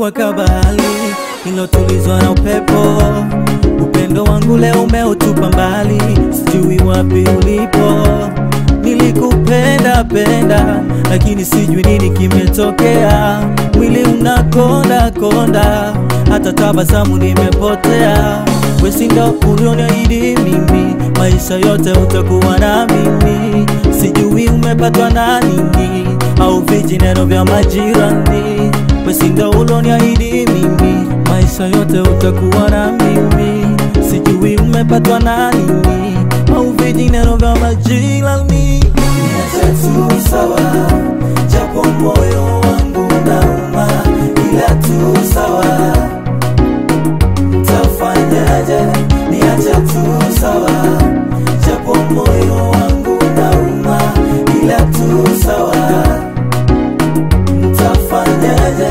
umekuwa kabali ilotulizwa na upepo. Upendo wangu leo umeutupa mbali, sijui wapi ulipo. Nilikupenda penda, lakini sijui nini kimetokea. Mwili unakonda konda, hata tabasamu nimepotea. Wesi ndo ulioniahidi mimi, maisha yote utakuwa na mimi. Sijui umepatwa na nini, au vijineno vya majirani. Wesi ndo ulioniahidi mimi, maisha yote utakuwa na mimi. Sijui umepatwa na nini, au vijineno vya majirani. Niache tu sawa, japo moyo wangu nauma, ila tu sawa tafanyaje? Niache tu sawa, japo moyo wangu nauma, ila tu sawa, tafanyaje?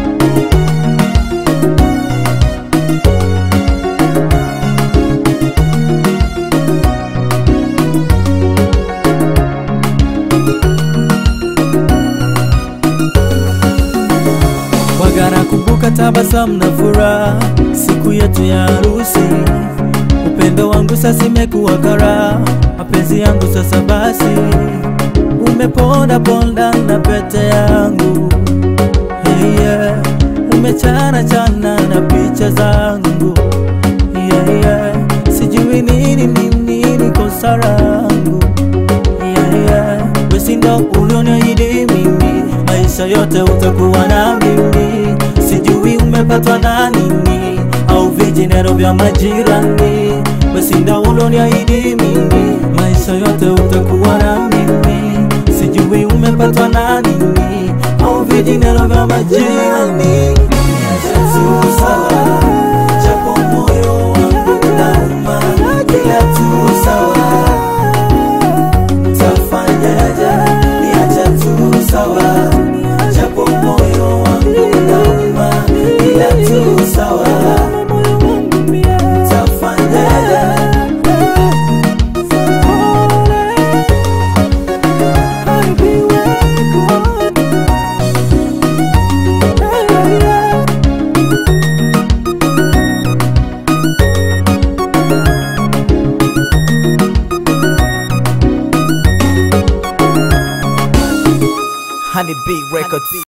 Waga nakumbuka tabasamu na furaha siku yetu ya harusi. Upendo wangu sasa imekuwa kara, mapenzi yangu sasa basi umeponda ponda na pete yangu hey, yeah. Umechana chana na picha zangu yeah, yeah. Sijui nini nini nini kosa langu yeah, yeah. Wesi ndo ulioniahidi mimi, maisha yote utakuwa na mimi. Sijui umepatwa na nini, au vijineno vya majirani. Wesi ndo ulioniahidi mimi, maisha yote utakuwa na mimi. Sijui umepatwa na nini, au vijineno vya majirani. Niache tu sawa, japo moyo wangu unauma, ila tu sawa tafanyaje? Niache tu sawa, japo moyo wangu unauma, ila tu sawa, tafanyaje? Honey B Records.